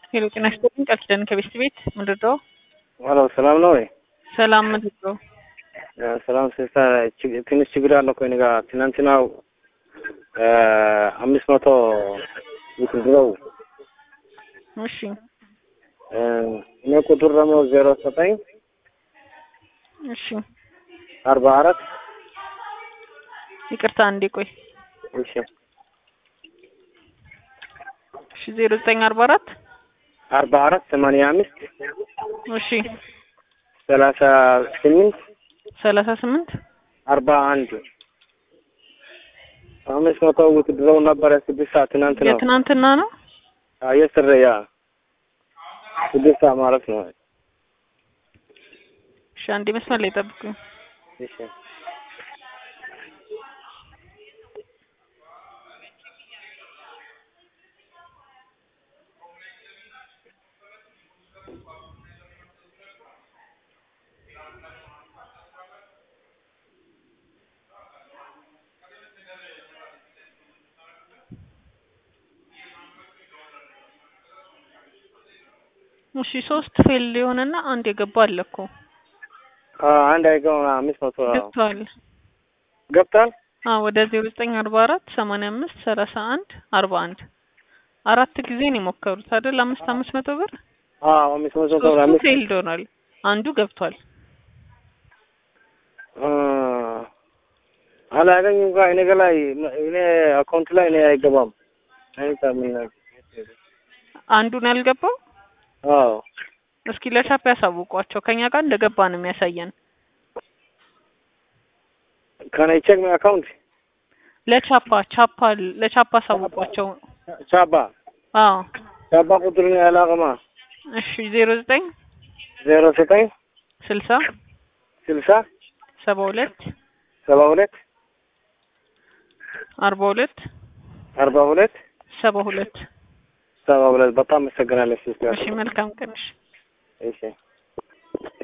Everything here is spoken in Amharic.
ሄሎ ጤና ይስጥልኝ ቃል ኪዳን ከቤስት ቤት ምንድን ነው? ሄሎ ሰላም ነው ወይ? ሰላም ምንድን ነው? ሰላም ሲስተር፣ ትንሽ ችግር አለ እኮ እኔ ጋር ትናንትናው አምስት መቶ ውትድረው እሺ እኔ ቁጥር ደግሞ ዜሮ ዘጠኝ እሺ አርባ አራት ይቅርታ አንዴ ቆይ እሺ እሺ ዜሮ ዘጠኝ አርባ አራት አርባ አራት ሰማንያ አምስት እሺ ሰላሳ ስምንት ሰላሳ ስምንት አርባ አንድ አምስት መቶ ውትድረው ነበረ ስድስት ሰዓት ትናንት ነው የትናንትና ነው። የስር ያ ስድስት ሰዓት ማለት ነው። እሺ አንዴ መስመር ላይ ጠብቁኝ። እሺ እሺ ሶስት ፌል የሆነና አንድ የገባ አለ እኮ አንድ አይገባ አምስት መቶ ገብቷል። ገብቷል። አዎ ወደ ዜሮ ዘጠኝ አርባ አራት ሰማንያ አምስት ሰላሳ አንድ አርባ አንድ አራት ጊዜ ነው የሞከሩት አይደል? አምስት አምስት መቶ ብር አዎ አምስት መቶ ብር ሶስቱ አምስት ፌልድ ሆኗል። አንዱ ገብቷል። አላገኝም ጋር እኔ ጋ ላይ እኔ አካውንት ላይ እኔ አይገባም። አይታ ምን አንዱን ያልገባው አዎ እስኪ ለቻፕ ያሳውቋቸው። ከኛ ጋር እንደገባ ነው የሚያሳየን። ካን አይ ቼክ ማይ አካውንት ለቻፓ ቻፓ ለቻፓ አሳውቋቸው። ቻባ አዎ ቻባ ቁጥር ነው ያላቀማ እሺ ዜሮ ዘጠኝ ዜሮ ዘጠኝ ስልሳ ስልሳ ሰባ ሁለት ሰባ ሁለት አርባ ሁለት አርባ ሁለት ሰባ ሁለት ሰባ ሁለት በጣም አመሰግናለሁ ሲስተር። እሺ መልካም ቀን። እሺ እሺ